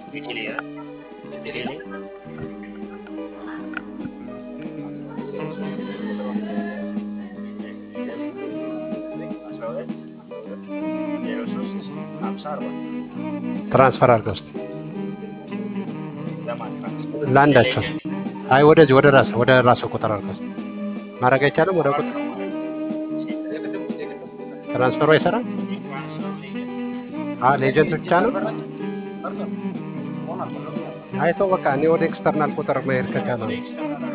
የቴሌ ነው። የቴሌ ላይ አስራ ሁለት ዜሮ ሶስት ሀምሳ አርባ ትራንስፈር አድርገው እስኪ ለማን ትራንስፈር ለአንዳቸው። አይ ወደዚህ ወደ ራስ ወደ ራሱ ቁጥር አድርገው እስኪ ማድረግ አይቻልም። ወደ ቁጥር ትራንስፈሩ አይሰራም። አ ለኤጀንት ብቻ ነው። አይተው በቃ እኔ ወደ ኤክስተርናል ቁጥር መሄድ ከቻለ ነው።